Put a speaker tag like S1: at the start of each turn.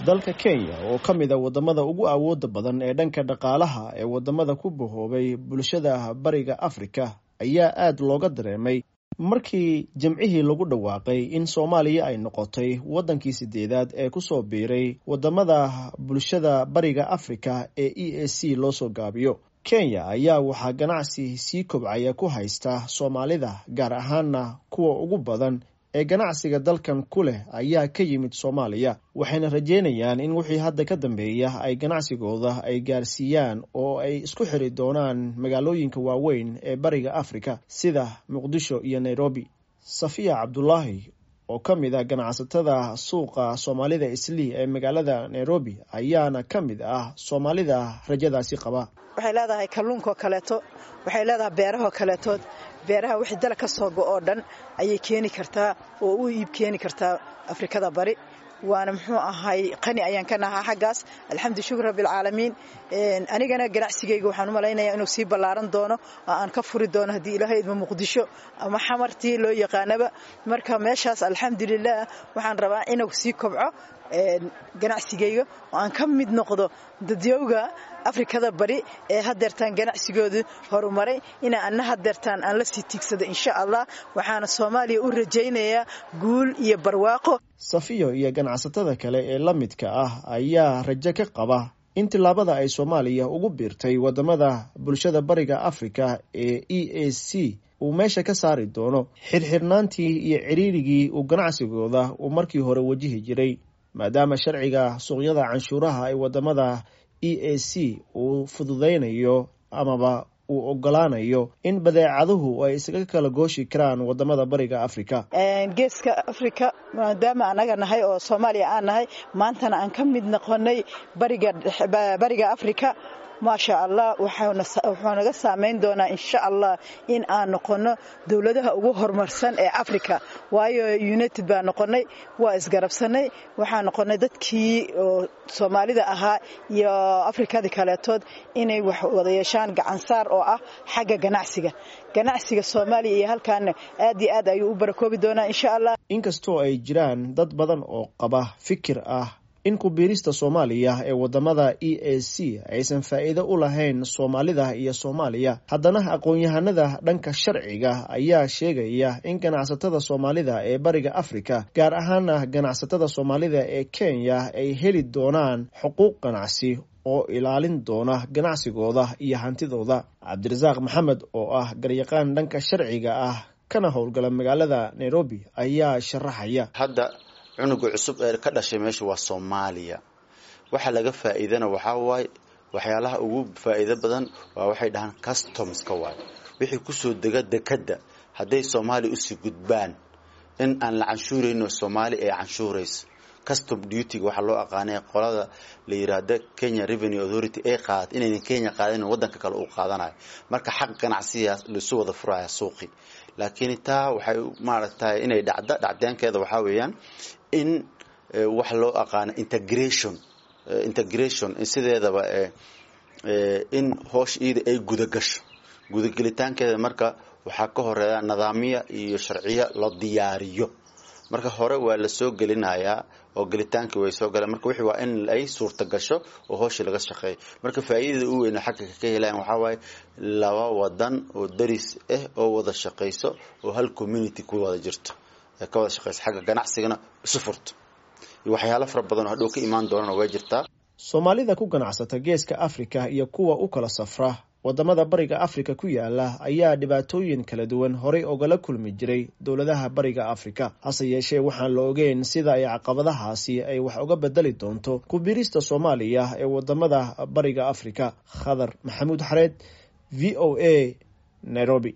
S1: dalka kenya oo ka mid a wadamada ugu awooda badan ee dhanka dhaqaalaha ee wadamada ku bahoobay bulshada bariga afrika ayaa aad looga dareemay markii jimcihii lagu dhawaaqay in soomaaliya ay noqotay waddankii sideedaad ee kusoo biiray wadamada bulshada bariga afrika ee e a c loo soo gaabiyo kenya ayaa waxaa ganacsi sii kobcaya ku haysta soomaalida gaar ahaana kuwa ugu badan ee ganacsiga dalkan ku leh ayaa ka yimid soomaaliya waxayna rajeynayaan in wixii hadda ka dambeeya ay ganacsigooda ay gaarsiiyaan oo ay isku xiri doonaan magaalooyinka waaweyn ee bariga afrika sida muqdisho iyo nairobi safiya cabdulaahi oo ka mid ah ganacsatada suuqa soomaalida islii ee magaalada nairobi ayaana ka mid ah soomaalida rajadaasi qaba
S2: waxay leedahay kalluunkaoo kaleeto waxay leedahay beerahoo kaleetood beeraha wixii dala ka soo go oo dhan ayay keeni kartaa oo u iib keeni kartaa afrikada bari waana muxuu ahay qani ayaan ka nahaa xaggaas alxamdu shukr rabbialcaalamiin anigana ganacsigayga waxaan u malaynaya inuu sii ballaaran doono oo aan ka furi doono haddii ilaahay idma muqdisho ama xamartii loo yaqaanaba marka meeshaas alxamdulilah waxaan rabaa inuu sii kobco ganacsigayga oo aan ka mid noqdo dadyowga afrikada bari ee hadeertaan ganacsigooda horumaray ina ana hadeertaan aan la sii tiigsado insha allah waxaana soomaaliya u rajaynayaa guul iyo barwaaqo
S1: safiyo iyo ganacsatada kale ee la midka ah ayaa rajo ka qaba in tillaabada ay soomaaliya ugu biirtay wadamada bulshada bariga afrika ee e a c uu meesha ka saari doono xirxirnaantii iyo ciriirigii uu ganacsigooda uu markii hore wajihi jiray maadaama sharciga suuqyada canshuuraha ee wadamada e a c uu fududaynayo amaba uu ogolaanayo in badeecaduhu ay isaga kala gooshi karaan wadamada bariga afrika
S2: geeska afrika maadaama anaga nahay oo soomaaliya aan nahay maantana aan ka mid noqonay bariga afrika maasha allah wuxuu naga saamayn doonaa insha allah in aan noqono dowladaha ugu horumarsan ee africa waayo united baa noqonay waa isgarabsanay waxaa noqonay dadkii oo soomaalida ahaa iyo afrikadii kaleetood inay wax wada yeeshaan gacansaar oo ah xagga ganacsiga ganacsiga soomaaliya iyo halkaana aad iyo aad ayuu u barakoobi doonaa insha allah
S1: inkastoo ay jiraan dad badan oo qaba fikir ah in ku-biirista soomaaliya ee wadamada e a c aysan faa'iido u lahayn soomaalida iyo soomaaliya haddana aqoon-yahanada dhanka sharciga ayaa sheegaya in ganacsatada soomaalida ee bariga afrika gaar ahaana ganacsatada soomaalida ee kenya ay heli doonaan xuquuq ganacsi oo ilaalin doona ganacsigooda iyo hantidooda cabdirasaaq maxamed oo ah garyaqaan dhanka sharciga ah kana howlgala magaalada nairobi ayaa sharaxaya
S3: cunuga cusub ee ka dhashay meesha waa soomaaliya waxa laga faa'iidana waxaa waaye waxyaalaha ugu faa'iido badan waa waxay dhahaan customska waaye wixii kusoo dega dekadda hadday soomaaliya usii gudbaan in aan la canshuurayno soomaali ee canshuurayso custom dutyga waxaa loo aqaanay qolada la yiraahdo kenya revenue authority ay qaad inaynan kenya qaadayn waddanka kale uu qaadanayo marka xaq ganacsigaas laisu wada furaya suuqi laakiin taa waxay maaragtay inay dhacda dhacdeenkeeda waxaa weeyaan in wax loo aqaano integration integration sideedaba in hoosh iida ay gudagasho gudagelitaankeeda marka waxaa ka horeeya nidaamya iyo sharciyo la diyaariyo marka hore waa la soo gelinayaa oo gelitaankii way soo galeen marka wixii waa in ay suurta gasho oo hooshii laga shaqeeyo marka faa'iidada u weyn xagga ka helayan waxaa waaye laba wadan oo daris ah oo wada shaqayso oo hal community ku wada jirto ee ka wada shaqayso xagga ganacsigana isu furto iyo waxyaalo fara badan oo hadhow ka imaan doonana way jirtaa
S1: soomaalida ku ganacsata geeska afrika iyo kuwa u kala safra wadamada bariga afrika ku yaala ayaa dhibaatooyin kala duwan horay ogala kulmi jiray dowladaha bariga afrika hase yeeshee waxaan la ogeyn sida ay caqabadahaasi ay wax uga bedeli doonto ku-biirista soomaaliya ee wadamada bariga afrika khadar maxamuud xareed v o a nairobi